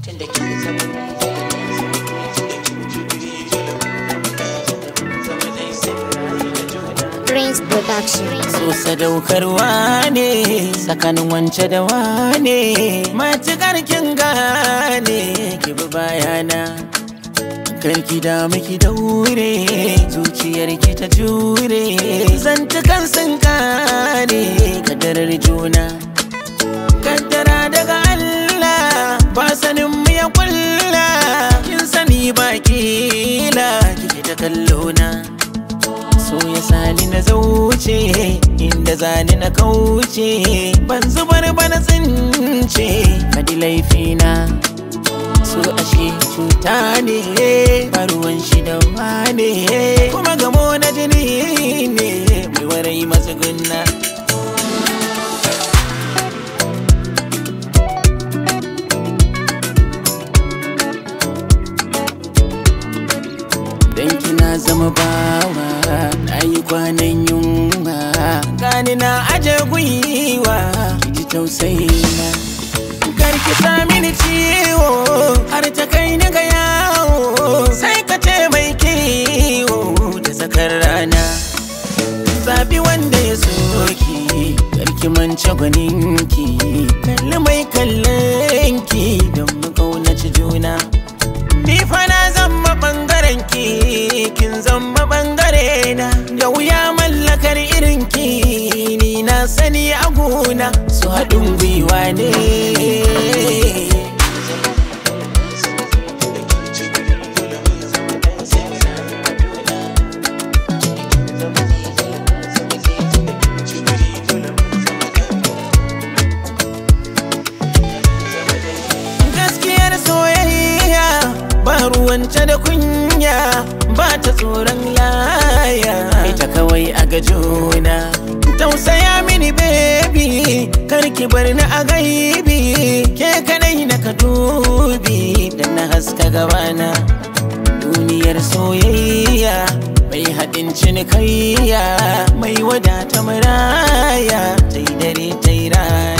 tunda kin zama Prince Production. so sadaukarwa ne tsakanin wance da wane matukar kin gane ki bi bayana karki da miki daure zuciyar ki ta jure zantukan sun kare kadarar juna kaddara daga Allah ba sanin mu ya kulla kin sani ba kila kike ta kallona so ya sani na zauce inda zani na kauce ban zubar ba na tsince kadi laifina so ashe cuta ne ruwan shi da wane kuma gamo na jini ne mai warai masu gunna Dan kina zama bawa na yi kwanan yunwa gani na aje gwiwa ki ji tausayina karki sa mini ciwo har ta kai ni ga yawo sai ka ce mai kiwo da tsakar rana zabi wanda ya soki karki mance gwaninki kalli mai kallonki don mu kaunaci juna Ni fa na zama bangaren ki kin zama bangare na da wuya mallakar irin ki ni na sani a gona su haɗin gwiwa ne gaskiyar soyayya ba ruwanta da kunya ba ta tsoron laya ita kawai a ga juna tausaya mini baby karki bar ni a gaibi ke kadai na ka dubi da na haska gabana duniyar soyayya mai haɗin cinikayya mai wadata maraya ta yi dare ta yi rana